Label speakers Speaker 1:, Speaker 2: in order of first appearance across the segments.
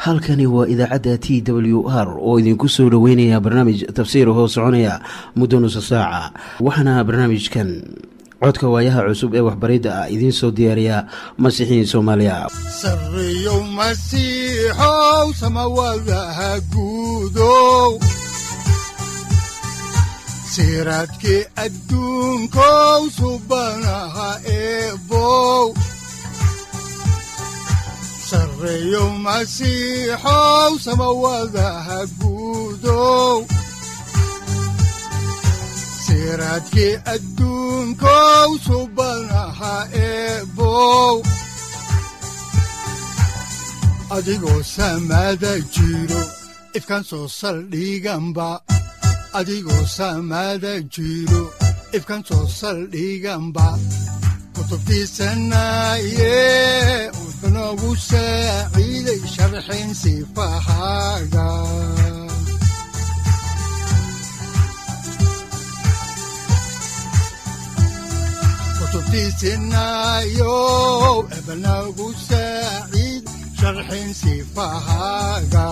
Speaker 1: halkani waa idaacadda t w r oo idinku soo dhoweynaya barnaamij tafsiir hoo soconaya muddo nusa saaca waxaana barnaamijkan codka waayaha cusub ee waxbaridda ah idiin soo diyaariya masiixiin soomaaliya
Speaker 2: sareyow masiixow samawadaha guudow siraadkii adduunkow subanaha eebow sareyow masiixow samawadaha guudow siraadkii adduunkow subanaha eebow adigoo samada jiro ifkaan soo saldhiganba adigoo samada jiro ifkaan soo saldhiganba kutubtiisanaye wuxunogu saaciiday sharxin sifahaaga kutubtiisinayow ebanagu saaciid sharxin sifahaaga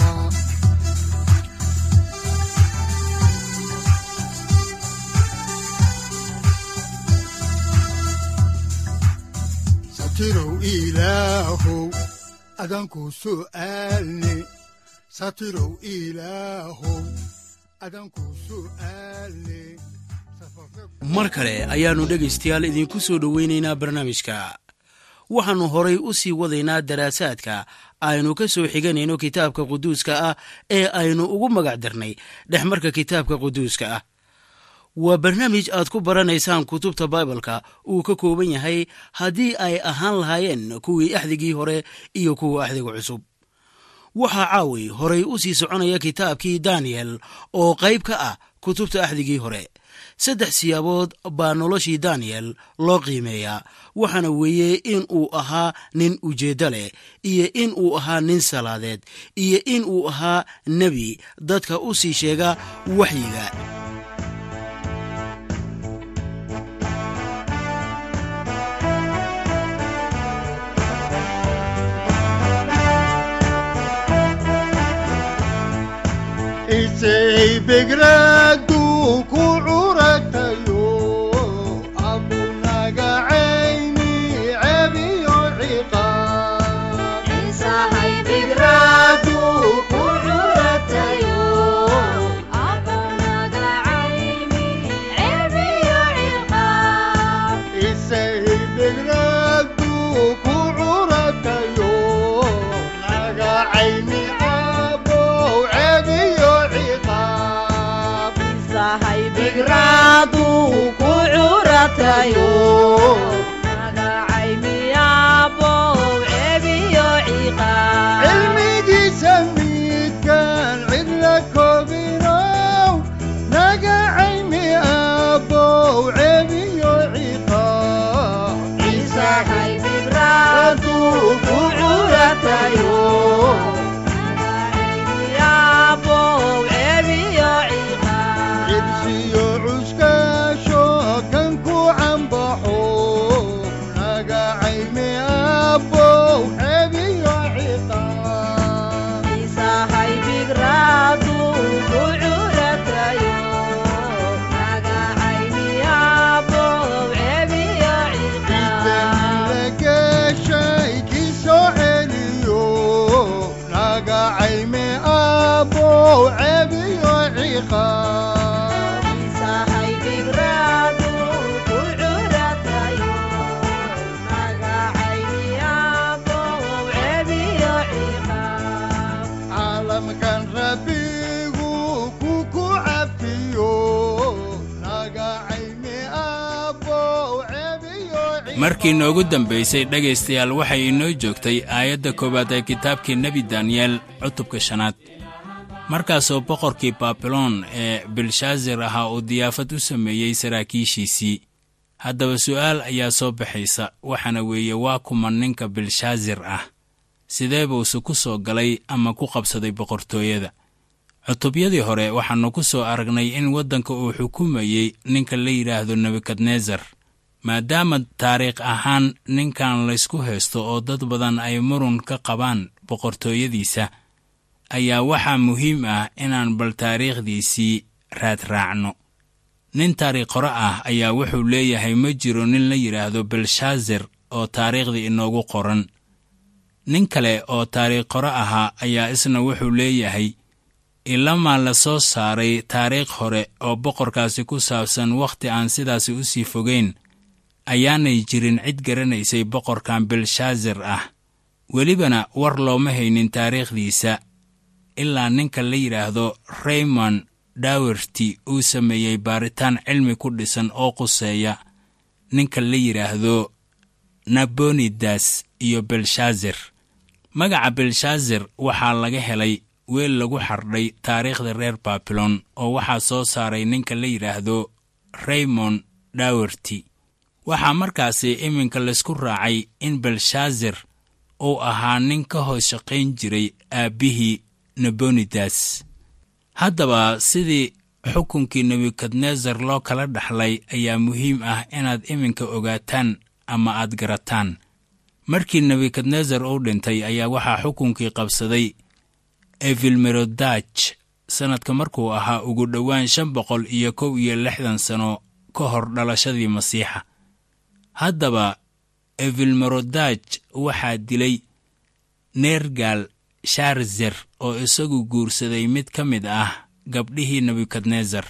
Speaker 2: satirow ilaahow adanku su'aalne satirow ilaahow adanku su'aalne
Speaker 3: mar kale ayaannu dhegaystayaal idiinku soo dhoweynaynaa barnaamijka waxaannu horay u sii wadaynaa daraasaadka aynu ka soo xiganayno kitaabka quduuska ah ee aynu ugu magac darnay dhexmarka kitaabka quduuska ah waa barnaamij aad ku baranaysaan kutubta baibalka uu ka kooban yahay haddii ay ahaan lahaayeen kuwii axdigii hore iyo kuwa axdiga cusub waxaa caawi horay u sii soconaya kitaabkii daniyel oo qayb ka ah kutubta axdigii hore saddex siyaabood baa noloshii daniyel loo qiimeeyaa waxaana weeye in uu ahaa nin ujeeddo leh iyo in uu ahaa nin salaadeed iyo in uu ahaa nebi dadka u sii sheega waxyiga
Speaker 2: isay begradu ku curatayo abunaga cayni cebiyo ciqaab isay begradu ku curatayo naga cayni abow cebiyo ciqaab cilmigiisa midkaan cidla koobinow naga caymi abow cebiyo ciqaab cibsiyo cuskaasho kan ku cambaxo naga caymi abow cebiyo ciqaab lageshay kii soo celiyo naga caymi abow cebiyo ciqaab caalamkan rabbigu ku ku cafiyo naga caymi abow cebiyo
Speaker 4: markii noogu dambaysay dhegaystayaal waxay inoo joogtay aayadda koowaad ee kitaabkii nebi daniyel cutubka shanaad markaasoo boqorkii baabiloon ee bilshaazar ahaa uu diyaafad u sameeyey saraakiishiisii haddaba su'aal ayaa soo baxaysa waxaana weeye waa kuma ninka bilshaazar ah sidee buuse ku soo galay ama ku qabsaday boqortooyada cutubyadii hore waxaannu ku soo aragnay in waddanka uu xukumayey ninka la yidhaahdo nebukadnesar maadaama taariikh ahaan ninkan laysku haysto oo dad badan ay murun ka qabaan boqortooyadiisa ayaa waxaa muhiim ah inaan bal taariikhdiisii raadraacno nin taariikh qore ah ayaa wuxuu leeyahay ma jiro nin la yidhaahdo belshaazar oo taariikhdii inoogu qoran nin kale oo taariikh qore ahaa ayaa isna wuxuu leeyahay ilamaa la soo saaray taariikh hore oo boqorkaasi ku saabsan wakhti aan sidaasi u sii fogayn ayaanay jirin cid garanaysay boqorkan belshaazar ah welibana war looma haynin taariikhdiisa ilaa ninka la yidhaahdo raymond dawerty uu sameeyey baaritaan cilmi ku dhisan oo quseeya ninka la yidhaahdo nabonidas iyo belshaazar magaca belshaazar waxaa laga helay weel lagu xardhay taariikhda reer babilon oo waxaa soo saaray ninka la yidhaahdo raymond dawerty waxaa markaasi iminka laysku raacay in belshaazar uu ahaa nin ka hoos shaqayn jiray aabbihii nebonidas haddaba sidii xukunkii nebukadnesar loo kala dhaxlay ayaa muhiim ah inaad iminka ogaataan ama aad garataan markii nebukadnesar uu dhintay ayaa waxaa xukunkii qabsaday evilmerodaj sannadka markuu ahaa ugu dhowaan shan boqol iyo kow iyo lixdan sano ka hor dhalashadii masiixa haddaba evilmerodaj waxaa dilay neergal sharzer oo isagu guursaday mid ka mid ah gabdhihii nebukadnesar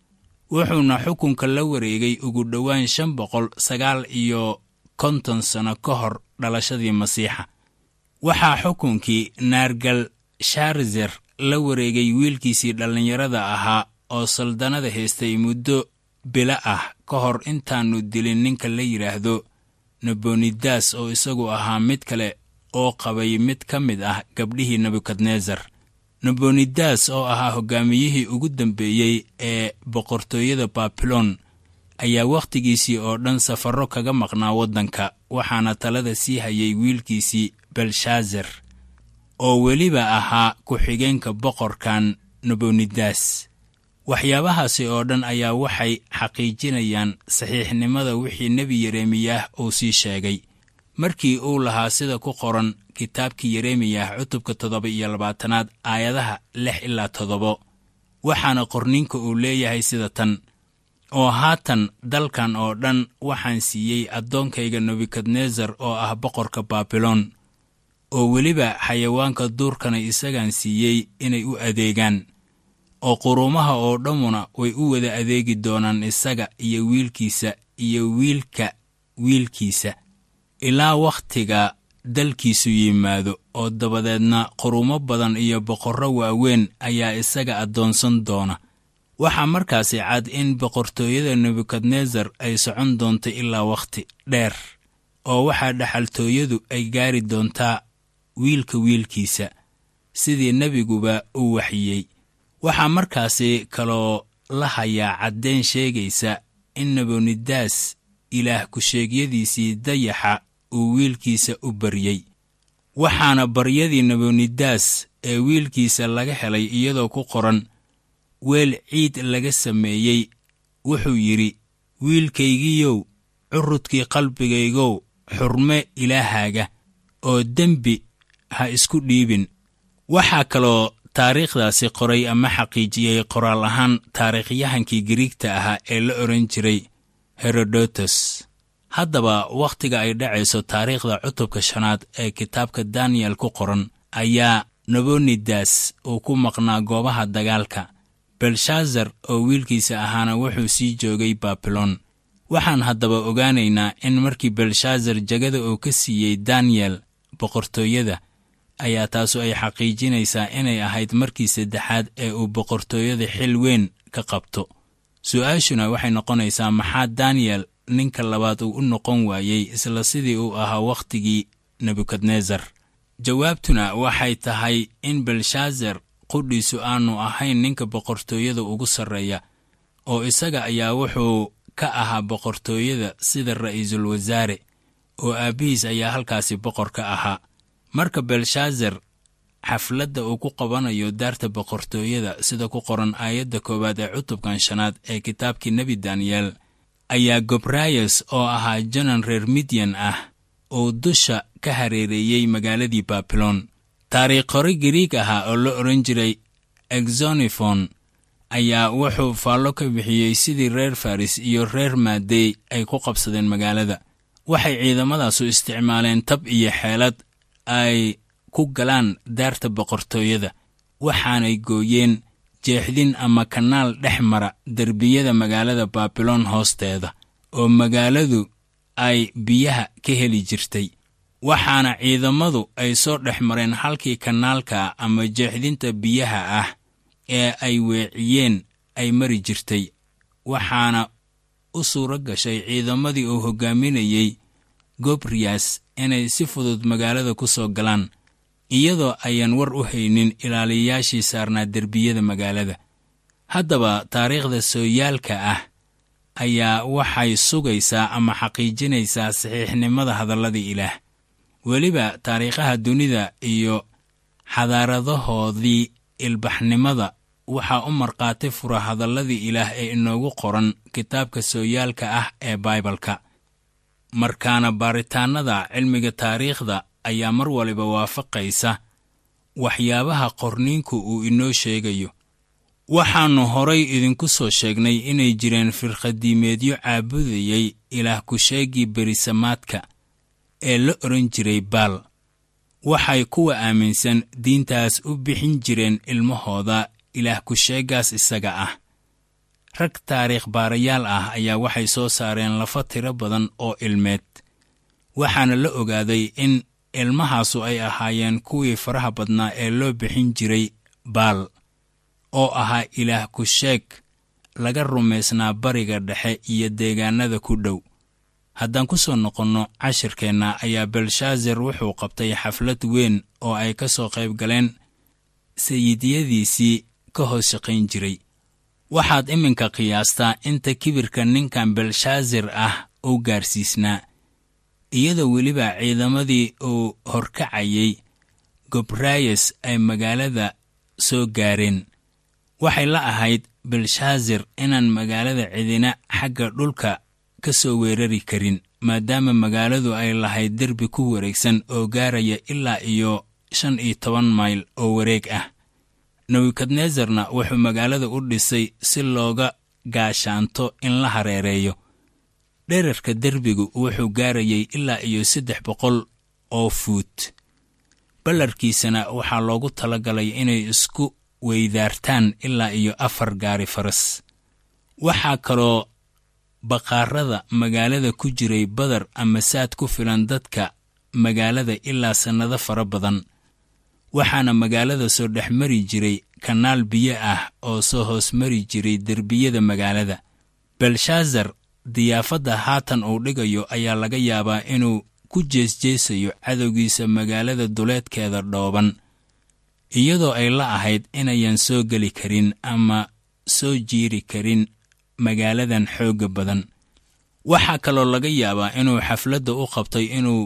Speaker 4: wuxuuna xukunka la wareegay ugu dhowaan shan boqol sagaal iyo konton sano ka hor dhalashadii masiixa waxaa xukunkii naargal sharzer la wareegay wiilkiisii dhallinyarada ahaa oo saldanada haystay muddo bilo ah ka hor intaannu dilin ninka la yidhaahdo nebonidas oo isagu ahaa mid kale oo qabay mid ka mid ah gabdhihii nebukadnesar nebonidas oo ahaa hoggaamiyihii ugu dambeeyey ee boqortooyada babilon ayaa wakhtigiisii oo dhan safarro kaga maqnaa waddanka waxaana talada sii hayay wiilkiisii belshaazar oo weliba ahaa ku-xigeenka boqorkan nebonidas waxyaabahaasi oo dhan ayaa waxay xaqiijinayaan saxiixnimada wixii nebi yeremiyah uu sii sheegay markii uu lahaa sida ku qoran kitaabkii yeremiyah cutubka toddoba iyo labaatanaad aayadaha lix ilaa toddobo waxaana qorninka uu leeyahay sida tan oo haatan dalkan oo dhan waxaan siiyey addoonkayga nebukadnesar oo ah boqorka baabilon oo weliba xayawaanka duurkana isagaan siiyey inay u adeegaan oo quruumaha oo dhammuna way u wada adeegi doonaan isaga iyo wiilkiisa iyo wiilka wiilkiisa ilaa wakhtiga dalkiisu yimaado oo dabadeedna quruumo badan iyo boqorro waaweyn ayaa isaga addoonsan doona waxaa markaasi cad in boqortooyada nebukadnesar ay socon doonto ilaa wakhti dheer oo waxaa dhaxaltooyadu ay gaari doontaa wiilka wiilkiisa sidii nebiguba u waxyey waxaa markaasi kaloo la hayaa caddayn sheegaysa in nebonidaas ilaah ku-sheegyadiisii dayaxa uu wiilkiisa u baryey waxaana baryadii nebonidaas ee wiilkiisa laga helay iyadoo ku qoran weel ciid laga sameeyey wuxuu yidhi wiilkaygiiyow curudkii qalbigaygow xurme ilaahaaga oo dembi ha isku dhiibin waxaa kaloo taariikhdaasi qoray ama xaqiijiyey qoraal ahaan taariikhyahankii giriigta ahaa ee la odhan jiray herodotos haddaba wakhtiga ay dhacayso taariikhda cutubka shanaad ee kitaabka daniyel ku qoran ayaa nebonidas uu ku maqnaa goobaha dagaalka belshaazar oo wiilkiisa ahaana wuxuu sii joogay babilon waxaan haddaba ogaanaynaa in markii belshaazar jegada uu ka siiyey daniyel boqortooyada ayaa taasu ay xaqiijinaysaa inay ahayd markii saddexaad ee uu boqortooyada xil weyn ka qabto su'aashuna waxay noqonaysaa maxaa daniyel ninka labaad uu u noqon waayey isla sidii uu ahaa wakhtigii nebukadnesar jawaabtuna waxay tahay in belshaazar qudhiisu aanu ahayn ninka boqortooyada ugu sarreeya oo isaga ayaa wuxuu ka ahaa boqortooyada sida ra'iisul wasaare oo aabbihiis ayaa halkaasi boqor ka ahaa marka belshaazar xafladda uu ku qabanayo daarta boqortooyada sida ku qoran aayadda koowaad ee cutubkan shanaad ee kitaabkii nebi daniyel ayaa gobrayas oo ahaa janan reer midyan ah uu dusha ka hareereeyey magaaladii babilon taariikh hore gariig ahaa oo la odhan jiray exonifon ayaa wuxuu faallo ka bixiyey sidii reer faris iyo reer maadey ay ku qabsadeen magaalada waxay ciidamadaasu isticmaaleen tab iyo xeelad ay ku galaan daarta boqortooyada waxaanay gooyeen jeexdin ama kanaal dhex mara derbiyada magaalada baabiloon hoosteeda oo magaaladu ay biyaha ka heli jirtay waxaana ciidamadu ay soo dhex mareen halkii kanaalka ama jeexdinta biyaha ah ee ay weeciyeen ay mari jirtay waxaana u suuro gashay ciidamadii uu hoggaaminayey gobriyas inay si fudud magaalada ku soo galaan iyadoo ayaan war u haynin ilaaliyayaashii saarnaa derbiyada magaalada haddaba taariikhda sooyaalka ah ayaa waxay sugaysaa ama xaqiijinaysaa saxiixnimada hadalladii ilaah weliba taariikhaha dunida iyo xadaaradahoodii ilbaxnimada waxaa u markhaati fura hadalladii ilaah ee inoogu qoran kitaabka sooyaalka ah ee baibalka markaana baaritaannada cilmiga taariikhda ayaa mar waliba waafaqaysa waxyaabaha qorniinku uu inoo sheegayo waxaannu horay idinku soo sheegnay inay jireen firkhadiimeedyo caabudayay ilaah ku-sheegii berisamaadka ee la odhan jiray baal waxay kuwa aaminsan diintaas u bixin jireen ilmahooda ilaah ku-sheegaas isaga ah rag taariikh baarayaal ah ayaa waxay soo saareen lafa tiro badan oo ilmeed waxaana la ogaaday in ilmahaasu ay ahaayeen kuwii faraha badnaa ee loo bixin jiray baal oo ahaa ilaah ku-sheeg laga rumaysnaa bariga dhexe iyo deegaannada ku dhow haddaan ku soo noqonno cashirkeenna ayaa belshaazar wuxuu qabtay xaflad weyn oo ay ka soo qayb galeen sayidyadiisii ka hoos shaqayn jiray waxaad iminka qiyaastaa inta kibirka ninkan belshaazar ah uu gaarsiisnaa iyadoo weliba ciidamadii uu horkacayay gobrayas ay magaalada soo gaareen waxay la ahayd belshaazar inaan magaalada cidina xagga dhulka ka soo weerari karin maadaama magaaladu ay lahayd derbi ku wareegsan oo gaaraya ilaa iyo shan iyo toban mayl oo wareeg ah nebukadnesarna wuxuu magaalada u dhisay si looga gaashaanto in la hareereeyo dherarka derbigu wuxuu gaarayay ilaa iyo saddex boqol oo fuut ballarkiisana waxaa loogu talagalay inay isku weydaartaan ilaa iyo afar gaari faras waxaa kaloo baqaarada magaalada ku jiray badar ama saad ku filan dadka magaalada ilaa sannado fara badan waxaana magaalada soo dhex mari jiray kanaal biyo ah oo soo hoos mari jiray derbiyada magaalada belshaazar diyaafadda haatan uu dhigayo ayaa laga yaabaa inuu ku jeesjeesayo cadowgiisa magaalada duleedkeeda dhooban iyadoo ay la ahayd inayan soo geli karin ama soo jiiri karin magaaladan xoogga badan waxaa kaloo laga yaabaa inuu xafladda u qabtay inuu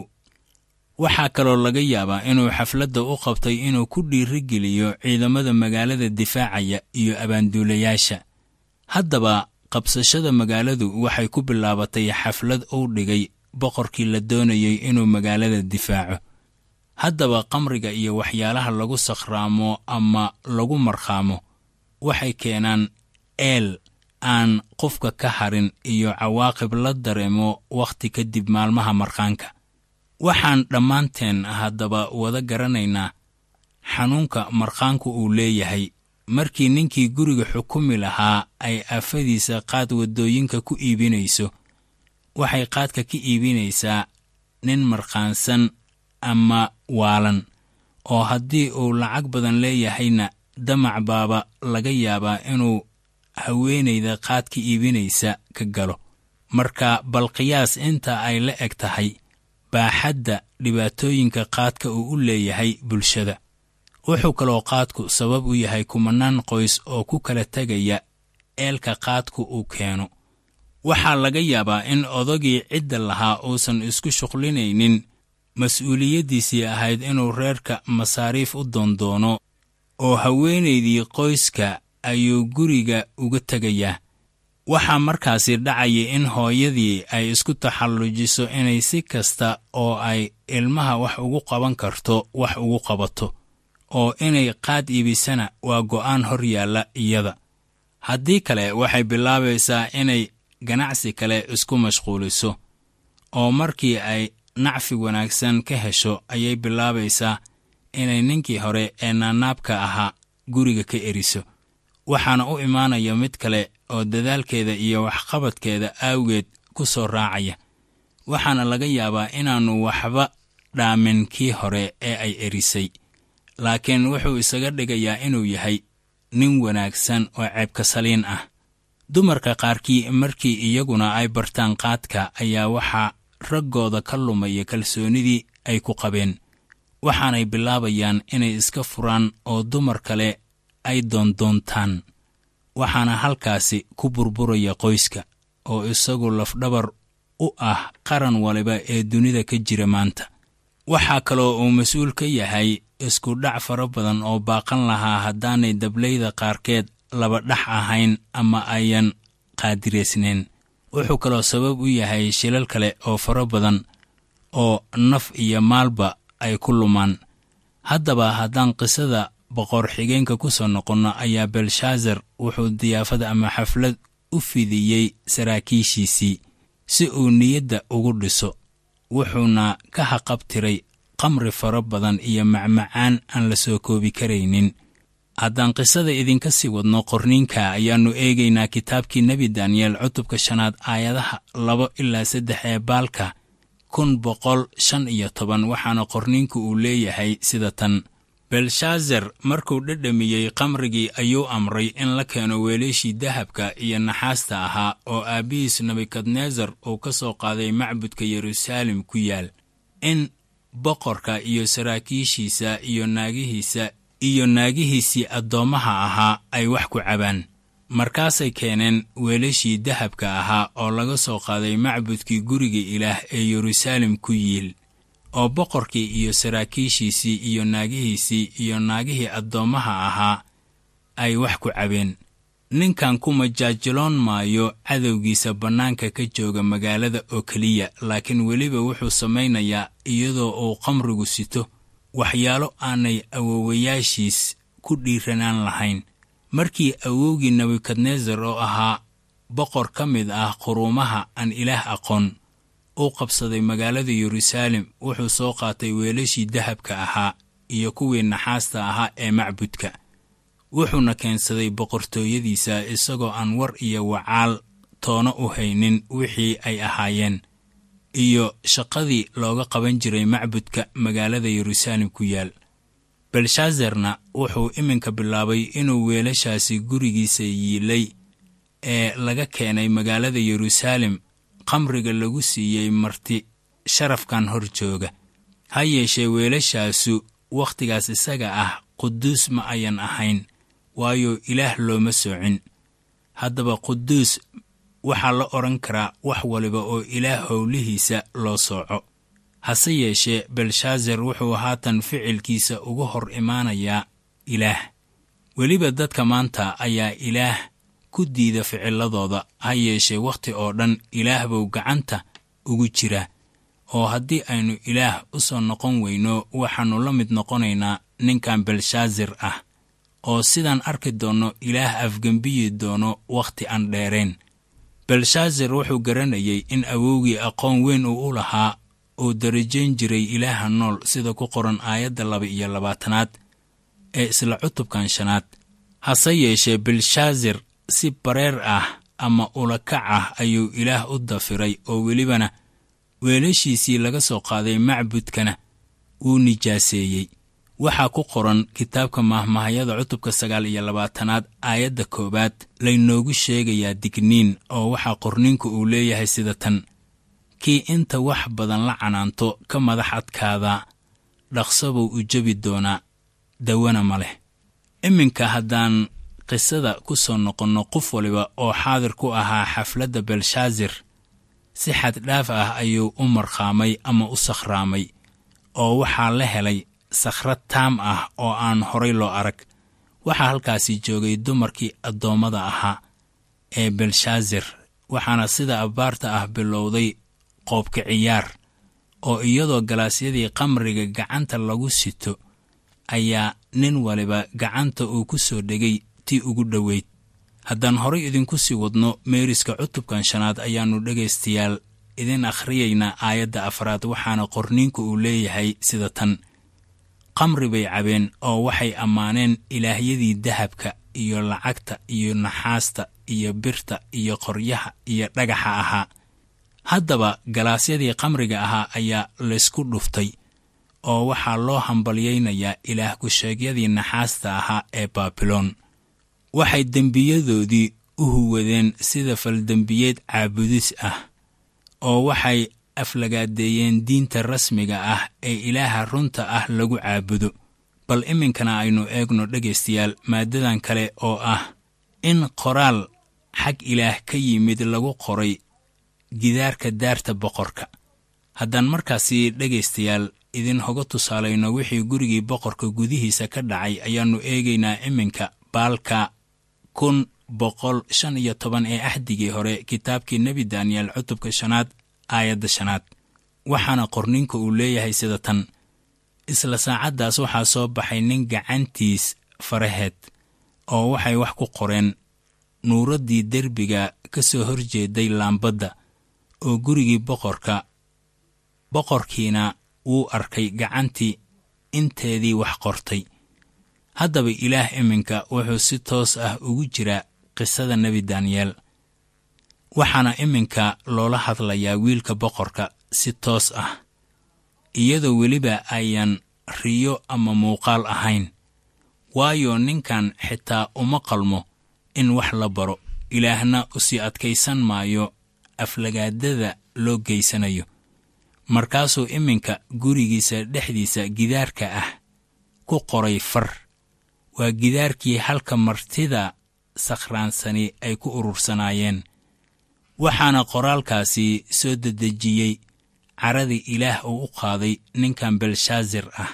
Speaker 4: waxaa kaloo laga yaabaa inuu xafladda u qabtay inuu ku dhiirigeliyo ciidamada magaalada difaacaya iyo abaanduulayaasha haddaba qabsashada magaaladu waxay ku bilaabatay xaflad uu dhigay boqorkii la doonayay inuu magaalada difaaco haddaba qamriga iyo waxyaalaha lagu sakhraamo ama lagu markhaamo waxay keenaan eel aan qofka ka harin iyo cawaaqib la dareemo wakhti kadib maalmaha markhaanka waxaan dhammaanteen haddaba wada garanaynaa xanuunka markhaanku uu leeyahay markii ninkii guriga xukumi lahaa ay aafadiisa qaad waddooyinka ku iibinayso waxay qaadka ka iibinaysaa nin markhaansan ama waalan oo haddii uu lacag badan leeyahayna damac baaba laga yaabaa inuu haweenayda qaad ka iibinaysa ka galo marka bal qiyaas inta ay la eg tahay baaxadda dhibaatooyinka qaadka uu u leeyahay bulshada wuxuu kaloo qaadku sabab u yahay kumanaan qoys oo ku kala tegaya eelka qaadku uu keeno waxaa laga yaabaa in odagii cidda lahaa uusan isku shuqlinaynin mas-uuliyaddiisii ahayd inuu reerka masaariif u doondoono oo haweenaydii qoyska ayuu guriga uga tegayaa waxaa markaasi dhacaya in hooyadii ay isku taxallujiso inay si kasta oo ay ilmaha wax ugu qaban karto wax ugu qabato oo inay qaad iibisana waa go'aan hor yaalla iyada haddii kale waxay bilaabaysaa inay ganacsi kale isku mashquuliso oo markii ay nacfi wanaagsan ka hesho ayay bilaabaysaa inay ninkii hore ee naanaabka ahaa guriga ka eriso waxaana u imaanaya mid kale oo dadaalkeeda iyo waxqabadkeeda aawgeed ku soo raacaya waxaana laga yaabaa inaannu waxba dhaamin kii hore ee ay erisay laakiin wuxuu isaga dhigayaa inuu yahay nin wanaagsan oo ceebka saliin ah dumarka qaarkii markii iyaguna ay bartaan qaadka ayaa waxaa raggooda ka lumaya kalsoonnidii ay ku qabeen waxaanay bilaabayaan inay iska furaan oo dumar kale ay doondoontaan waxaana halkaasi ku burburaya qoyska oo isagu lafdhabar u ah qaran waliba ee dunida ka jira maanta waxaa kaloo uu mas-uul ka yahay isku dhac fara badan oo baaqan lahaa haddaanay dablayda qaarkeed laba dhax ahayn ama ayan qaadiraysnayn wuxuu kaloo sabab u yahay shilal kale oo fara badan oo naf iyo maalba ay ku lumaan haddaba haddaan qisada boqor xigeenka ku soo noqonno ayaa belshaazar wuxuu diyaafada ama xaflad u fidiyey saraakiishiisii si uu niyadda ugu dhiso wuxuuna ka haqabtiray qamri fara badan iyo macmacaan aan la soo koobi karaynin haddaan qisada idinka sii wadno qorniinka ayaannu eegaynaa kitaabkii nebi daniyeel cutubka shanaad aayadaha laba ilaa saddex ee baalka kun boqol shan iyo toban waxaana qorniinku uu leeyahay sida tan belshaazar markuu dhedhamiyey qamrigii ayuu amray in la keeno weelashii dahabka iyo naxaasta ahaa oo aabbihiis nebukadnesar uu ka soo qaaday macbudka yeruusaalem ku yaal in boqorka iyo saraakiishiisa iyo naagihiisa iyo naagihiisii addoommaha ahaa ay wax ku cabaan markaasay keeneen weelashii dahabka ahaa oo laga soo qaaday macbudkii guriga ilaah ee yeruusaalem ku yiil oo boqorkii iyo saraakiishiisii iyo naagihiisii iyo naagihii addoommaha ahaa ay wax ku cabeen ninkan ku majaajiloon maayo cadowgiisa bannaanka ka jooga magaalada oo keliya laakiin weliba wuxuu samaynayaa iyadoo uu qamrigu sito waxyaalo aanay awowayaashiis ku dhiiranaan lahayn markii awowgii nebukadnesar oo ahaa boqor ka mid ah quruumaha aan ilaah aqoon uu qabsaday magaalada yeruusaalem wuxuu soo qaatay weelashii dahabka ahaa iyo kuwii naxaasta ahaa ee macbudka wuxuuna keensaday boqortooyadiisa isagoo aan war iyo wacaal toono u haynin wixii ay ahaayeen iyo shaqadii looga qaban jiray macbudka magaalada yeruusaalem ku yaal belshaazarna wuxuu iminka bilaabay inuu weelashaasi gurigiisa yiilay ee laga keenay magaalada yeruusaalem qamriga lagu siiyey marti sharafkan hor jooga ha yeeshee weelashaasu wakhtigaas isaga ah quduus ma ayan ahayn waayo ilaah looma soocin haddaba quduus waxaa la odhan karaa wax waliba oo ilaah howlihiisa loo sooco hase yeeshee belshaazar wuxuu haatan ficilkiisa uga hor imaanayaa ilaah weliba dadka maanta ayaa ilaah ku diida ficiladooda ha yeeshee wakhti oo dhan ilaah buu gacanta ugu jiraa oo haddii aynu ilaah u soo noqon weyno waxaannu la mid noqonaynaa ninkan belshaazar ah oo sidaan arki doonno ilaah afgembiyi doono wakhti aan dheerayn belshaazar wuxuu garanayay in awowgii aqoon weyn uu u lahaa uu darajayn jiray ilaaha nool sida ku qoran aayadda laba iyo labaatanaad ee isla cutubkan shanaad hase yeeshee belshaazar si bareer ah ama ulakac ah ayuu ilaah u dafiray oo welibana weelashiisii laga soo qaaday macbudkana wuu nijaaseeyey waxaa ku qoran kitaabka mahmahayada cutubka sagaal iyo labaatanaad aayadda koowaad laynoogu sheegayaa digniin oo waxaa qorninku uu leeyahay sida tan kii inta wax badan la canaanto ka madax adkaada dhaqsobuu u jebi doonaa dawana ma leh iminka haddaan qisada ku soo noqonno qof waliba oo xaadir ku ahaa xafladda belshaazar si xaddhaaf ah ayuu u markhaamay ama u sakhraamay oo waxaa la helay sakhrad taam ah oo aan horay loo arag waxaa halkaasi joogay dumarkii addoommada ahaa ee belshaazar waxaana sida abbaarta ah bilowday qoobka ciyaar oo iyadoo galaasyadii qamriga gacanta lagu sito ayaa nin waliba gacanta uu ku soo dhegay tii ugu dhoweyd haddaan horay idinku sii wadno meeriska cutubkan shanaad ayaannu dhegaystayaal idin akhriyaynaa aayadda afraad waxaana qorniinku uu leeyahay sida tan qamri bay cabeen oo waxay ammaaneen ilaahyadii dahabka iyo lacagta iyo naxaasta iyo birta iyo qoryaha iyo dhagaxa ahaa haddaba galaasyadii qamriga ahaa ayaa laysku dhuftay oo waxaa loo hambalyaynayaa ilaah ku-sheegyadii naxaasta ahaa ee baabiloon waxay dembiyadoodii u huwadeen sida faldembiyeed caabudis ah oo waxay aflagaadeeyeen diinta rasmiga ah ee ilaaha runta ah lagu caabudo bal iminkana aynu eegno dhegaystayaal maaddadan kale oo ah in qoraal xag ilaah ka yimid lagu qoray gidaarka daarta boqorka haddaan markaasi dhegaystayaal idin hoga tusaalayno wixii gurigii boqorka gudihiisa ka dhacay ayaannu eegaynaa iminka baalka kun boqol shan iyo toban ee axdigii hore kitaabkii nebi daniyel cutubka shanaad aayadda shanaad waxaana qorninka uu leeyahay sida tan isla saacaddaas waxaa soo baxay nin gacantiis faraheed oo waxay wax ku qoreen nuuraddii derbiga ka soo horjeeday laambadda oo gurigii boqorka boqorkiina wuu arkay gacantii inteedii wax qortay haddaba ilaah iminka wuxuu si toos ah ugu jiraa qisada nebi daniyeel waxaana iminka loola hadlayaa wiilka boqorka si toos ah iyadoo weliba ayaan riyo ama muuqaal ahayn waayo ninkan xitaa uma qalmo in wax la baro ilaahna usii adkaysan maayo aflagaadada loo geysanayo markaasuu iminka gurigiisa dhexdiisa gidaarka ah ku qoray far waa gidaarkii halka martida sakhraansani ay ku urursanaayeen waxaana qoraalkaasi soo dedejiyey caradii ilaah uu u qaaday ninkan belshaazar ah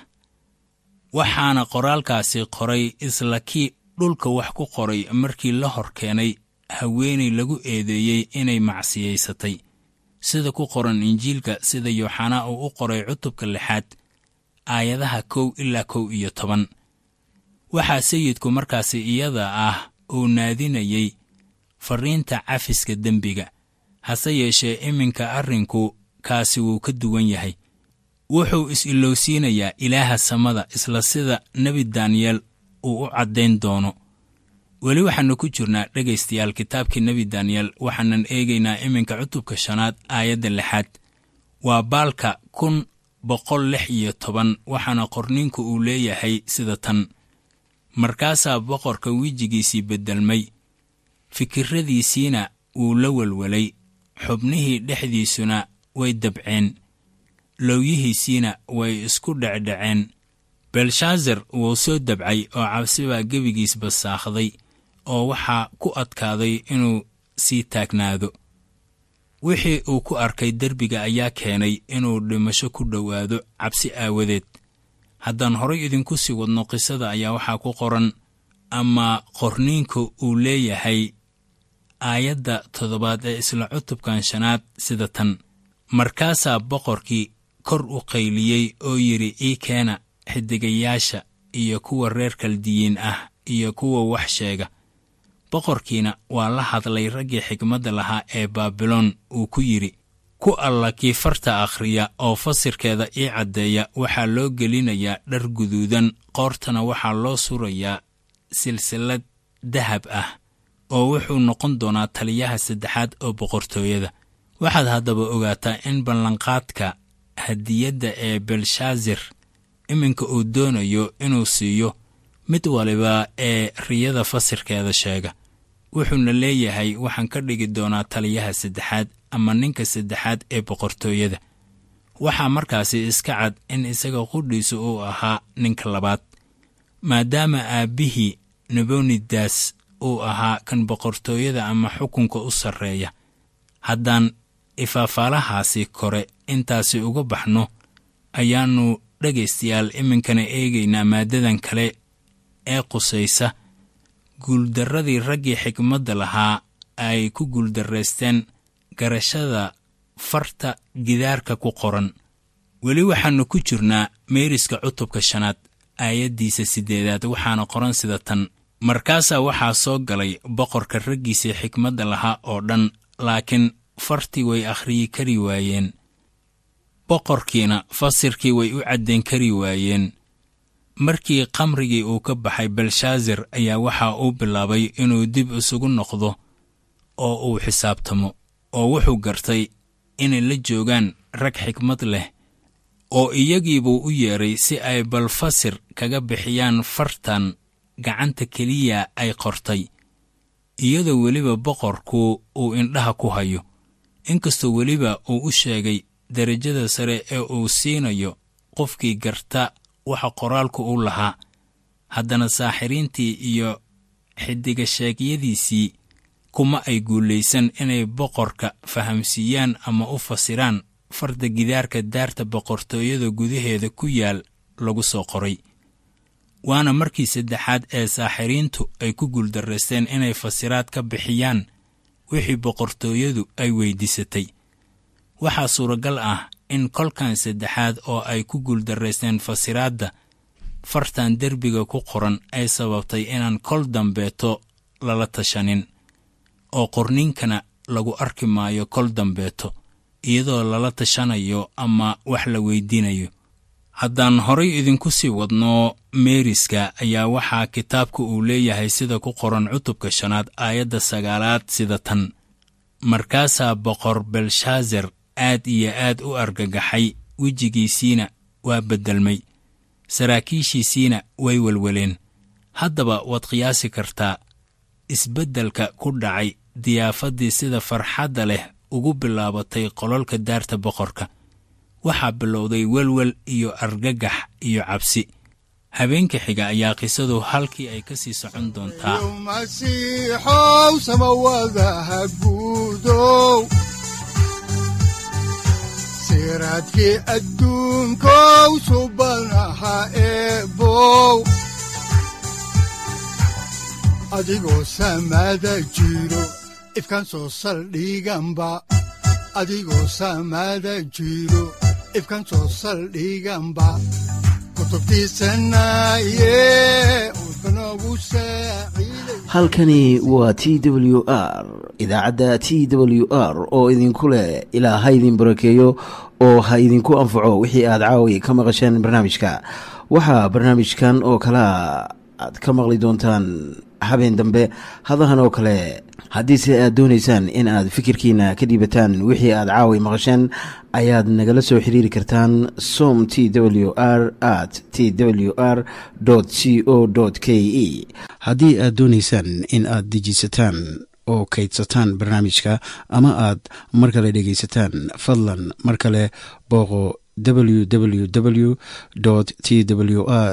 Speaker 4: waxaana qoraalkaasi qoray isla kii dhulka wax ku qoray markii la hor keenay haweenay lagu eedeeyey inay macsiyaysatay sida ku qoran injiilka sida yooxanaa uu u qoray cutubka lixaad aayadaha kow ilaa kow iyo toban waxaa sayidku markaasi iyada ah uu naadinayey farriinta cafiska dembiga hase yeeshee iminka arrinku kaasi wuu ka duwan yahay wuxuu is-ilowsiinayaa ilaaha samada isla sida nebi daniyeel uu u caddayn doono weli waxaannu ku jirnaa dhegaystayaal kitaabkii nebi daniyeel waxaanan eegaynaa iminka cutubka shanaad aayadda lixaad waa baalka kun boqol lix iyo toban waxaana qorninku uu leeyahay sida tan markaasaa boqorka wejigiisii beddelmay fikirradiisiina wuu la welwelay xubnihii dhexdiisuna way dabceen lowyihiisiina way isku dhecdhaceen belshaazar wuu soo dabcay oo cabsi baa gebigiis basaakhday oo waxaa ku adkaaday inuu sii taagnaado wixii uu ku arkay derbiga ayaa keenay inuu dhimasho ku dhowaado cabsi aawadeed haddaan horay idinku sii wadno qisada ayaa waxaa ku qoran ama qorniinku uu leeyahay aayadda toddobaad ee isla cutubkan shanaad sida tan markaasaa boqorkii kor u qayliyey oo yidhi ii keena xidigayaasha iyo kuwa reer kaldiyiin ah iyo kuwa wax sheega boqorkiina waa la hadlay raggii xigmadda lahaa ee baabiloon uu ku yidhi ku alla kii farta akhriya oo fasirkeeda ii caddeeya waxaa loo gelinayaa dhar guduudan qoortana waxaa loo surayaa silsilad dahab ah oo wuxuu noqon doonaa taliyaha saddexaad oo boqortooyada waxaad haddaba ogaataa in ballanqaadka hadiyadda ee belshaazar iminka uu doonayo inuu siiyo mid waliba ee riyada fasirkeeda sheega wuxuuna leeyahay waxaan ka dhigi doonaa taliyaha saddexaad ama ninka saddexaad ee boqortooyada waxaa markaasi iska cad in isaga qudhiisu uu ahaa ninka labaad maadaama aabbihii nebonidas uu ahaa kan boqortooyada ama xukunka u sarreeya haddaan ifaafaalahaasi kore intaasi uga baxno ayaannu dhegaystayaal iminkana eegaynaa maaddadan kale ee qusaysa guuldarradii raggii xikmadda lahaa ay ku guuldarraysteen garashada farta gidaarka ku qoran weli waxaannu ku jirnaa meeriska cutubka shanaad aayaddiisa siddeedaad waxaana qoran sida tan markaasaa waxaa soo galay boqorka raggiisii xikmadda lahaa oo dhan laakiin fartii way akhriyi kari waayeen boqorkiina fasirkii way u caddayn kari waayeen markii khamrigii uu ka baxay belshaazar ayaa waxa uu bilaabay inuu dib isugu noqdo oo uu xisaabtamo oo wuxuu gartay inay la joogaan rag xikmad leh oo iyagiibuu u yeedhay si ay bal fasir kaga bixiyaan fartan gacanta keliya ay qortay iyadoo weliba boqorku uu indhaha ku hayo inkastoo weliba uu u sheegay derajada sare ee uu siinayo qofkii garta waxa qoraalku u lahaa haddana saaxiriintii iyo xidigasheegyadiisii kuma ay guulaysan inay boqorka fahamsiiyaan ama u fasiraan farda gidaarka daarta boqortooyada gudaheeda ku yaal lagu soo qoray waana markii saddexaad ee saaxiriintu ay ku guuldarraysteen inay fasiraad ka bixiyaan wixii boqortooyadu ay weyddiisatay waxaa suuragal ah in kolkan saddexaad oo ay ku guuldarraysteen fasiraadda fartan derbiga ku qoran ay sababtay inaan kol dambeeto lala tashanin oo qorniinkana lagu arki maayo kol dambeeto iyadoo lala tashanayo ama wax la weydiinayo haddaan horay idinku sii wadno meeriska ayaa waxaa kitaabka uu leeyahay sida ku qoran cutubka shanaad aayadda sagaalaad sida tan markaasaa boqor belshaazar aad iyo aad u argagaxay wejigiisiina waa beddelmay saraakiishiisiina way welweleen haddaba waad qiyaasi kartaa isbeddelka ku dhacay diyaafaddii sida farxadda leh ugu bilaabatay qololka daarta boqorka waxaa bilowday welwel iyo argagax iyo cabsi habeenka xiga ayaa qisadu halkii ay ka sii socon doontaa
Speaker 2: masiixow samawadaha guudow siraadkii adduunkow subanaha eebow adigoo samada jiro ifkan soo saldhiganba adigoo samada jiro ifkan soo saldhiganba
Speaker 1: halkani waa t w r idaacadda t w r oo idinku leh ilaa ha idin barakeeyo oo ha idinku anfaco wixii aad caawi ka maqasheen barnaamijka waxaa barnaamijkan oo kalaa aad ka maqli doontaan habeen dambe hadahan oo kale haddiise aad doonaysaan in aad fikirkiina ka dhiibataan wixii aad caawi maqasheen ayaad nagala soo xiriiri kartaan som t w r at t w r c o k e haddii aad doonaysaan in aad dejiisataan oo kaydsataan barnaamijka ama aad mar kale dhegaysataan fadlan mar kale booqo www t w r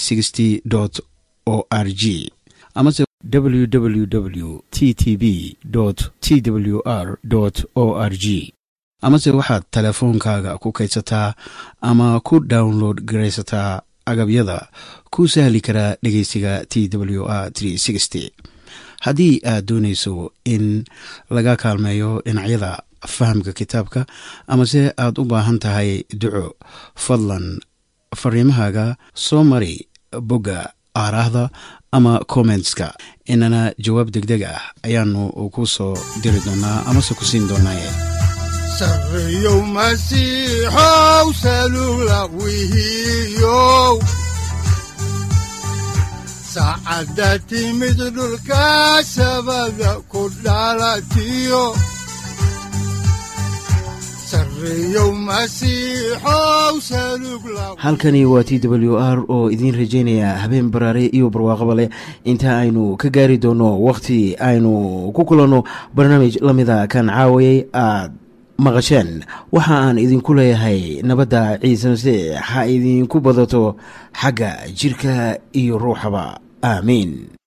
Speaker 1: o r g amase www t t b t w r o r g amase waxaad teleefoonkaaga ku kaydsataa ama ku download garaysataa agabyada ku sahli karaa dhegeysiga t w r haddii aad doonayso in laga kaalmeeyo dhinacyada fahamka kitaabka amase aad u baahan tahay duco fadlan fariimahaaga soo mari bogga aaraahda ama kommentska inana jawaab degdeg ah ayaanu ku soo diri doonaa amase ku siin doonaaye
Speaker 2: sareyow masiixow salula wihiyow saacadda timid dhulka sabada ku dhalatiyo
Speaker 1: halkani waa t w r oo idiin rajaynaya habeen baraare iyo barwaaqaba leh inta aynu ka gaari doono wakhti aynu ku kulanno barnaamij la mida kan caawayay aad maqasheen waxa aan idinku leeyahay nabadda ciise masiix ha idinku badato xagga jidhka iyo ruuxaba aamiin